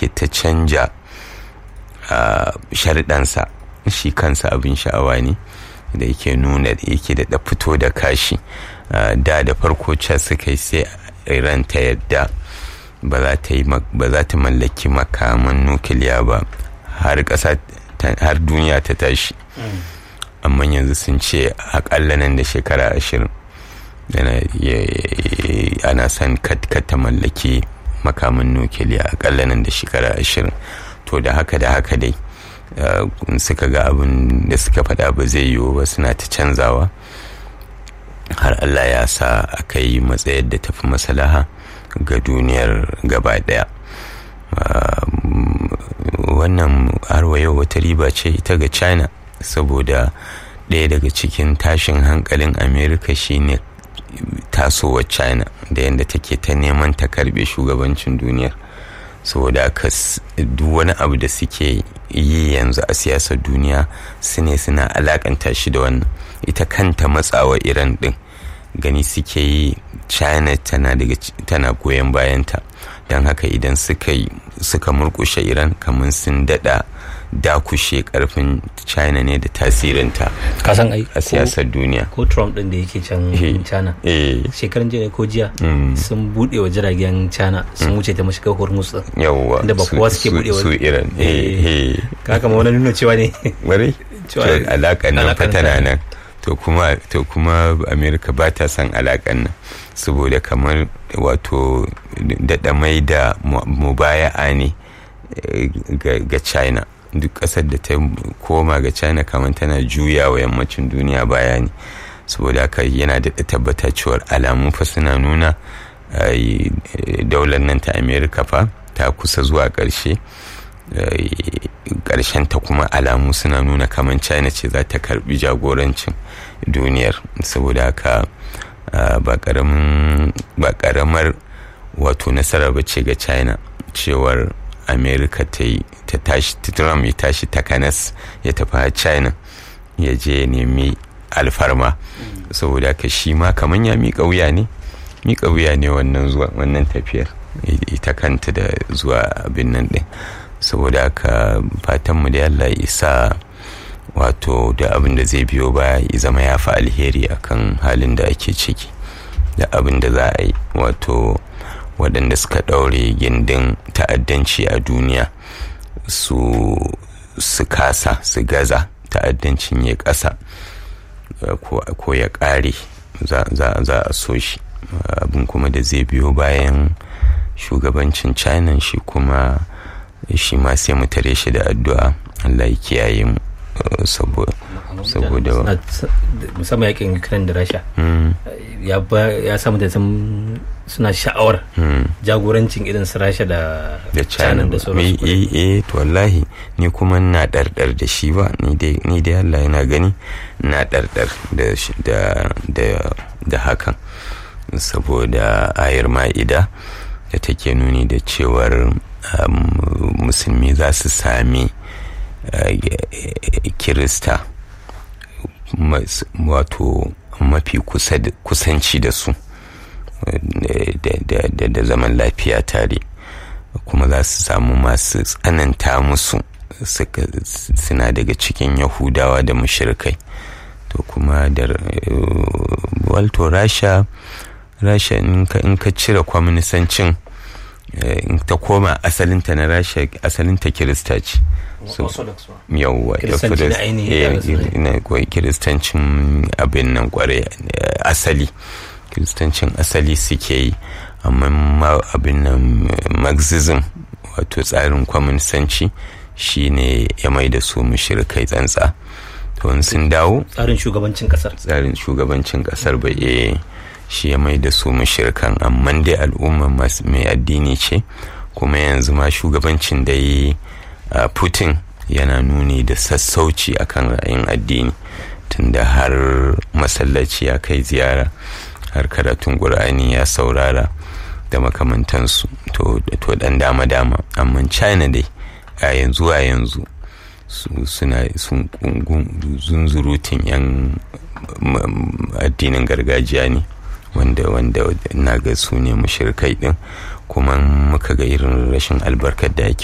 yake ta canja sharɗansa shi kansa abin sha'awa ne da yake nuna yake da fito da kashi da da farko ca suka yi sai iran ta yadda ba za ta mallaki makaman nukiliya ba har ƙasa har duniya ta tashi amma yanzu sun ce akalla nan da shekara ashirin ana son ta mallaki makaman nukiliya akalla nan da shekara ashirin to da haka da haka dai suka ga abin da suka faɗa ba zai yiwu ba suna ta canzawa har allah ya sa aka yi matsayar da tafi masalaha ga duniyar gaba ɗaya wannan harwa yau wata riba ce ita ga china saboda ɗaya daga cikin tashin hankalin america shine tasowar china da yadda take ta neman ta karbe shugabancin duniyar saboda aka duk wani abu da suke yi yanzu a siyasar duniya su ne suna alakanta shi da wannan ita kanta matsawa iran din gani suke yi china tana daga tana goyon bayanta don haka idan suka suka murkushe iran kamar sun dada dakushe karfin china ne da tasirinta kasan ai a siyasar duniya ko trump din da yake can china shekaran jiya ko jiya sun bude wa jiragen china sun wuce ta mashigar hormuz din yawwa da ba kowa suke bude su iran ka kama wani nuna cewa ne bari alaƙa nan fa tana nan to kuma to kuma america ba ta son alaƙan nan saboda kamar wato daɗa mai da mubaya'a ne ga china duk ƙasar da ta koma ga china kamar tana juya wa yammacin duniya baya ne saboda haka yana da tabbata cewar alamu fa suna nuna daular nan ta america fa ta kusa zuwa ƙarshe ƙarshen ta kuma alamu suna nuna kamar china ce za ta karbi jagorancin duniyar saboda haka ba ƙaramar wato nasara ba ce ga china cewar america ta yi ta tashi trump ya tashi takanas ya tafi china ya je ya nemi alfarma saboda haka shi ma kamar ya miƙa wuya ne miƙa wuya ne wannan zuwa wannan tafiyar ita kanta da zuwa abin nan ɗin saboda haka fatanmu da Allah ya isa wato da abin da zai biyo baya ya zama ya fi alheri akan halin da ake ciki da abin da za a yi wato waɗanda suka ɗaure gindin ta'addanci a duniya su su kasa su gaza ta'addancin ya ƙasa ko ya ƙare za a so shi abin kuma da zai biyo bayan shugabancin china shi kuma shi ma sai mu tare shi da addu'a allah ya kiyaye mu saboda musamman yakin ukraine da rasha ya samu da suna sha'awar jagorancin irin su rasha da china da sauransu eh eh to wallahi ni kuma na ɗarɗar da shi ba ni dai allah yana gani na ɗarɗar da hakan saboda ayar ma'ida da take nuni da cewar musulmi za su sami kirista wato mafi kusanci da su da zaman lafiya tare kuma za su samu masu tsananta musu suna daga cikin yahudawa da mushirikai to kuma da walto rasha rasha in ka cire kwaminisancin in ta koma asalinta na rasha asalinta kirista ce yauwa kiristancin abin nan kware asali kiristancin asali suke yi amma abin nan marxism wato tsarin kwaminisanci shine ya mai da su mushrikai tsantsa to sun dawo tsarin shugabancin kasar tsarin shugabancin kasar ba eh shi ya mai da su mushirkan amma dai al'umma mai addini ce kuma yanzu ma shugabancin da yi putin yana nuni da sassauci akan ra'ayin addini tunda har masallaci ya kai ziyara har karatun ƙur'ani ya saurara da makamantansu to dan dama-dama amma china dai a yanzu a yanzu suna sun zunzurutun 'yan addinin gargajiya ne wanda wanda na ga su ne mushirkai din kuma muka ga irin rashin albarkar da ake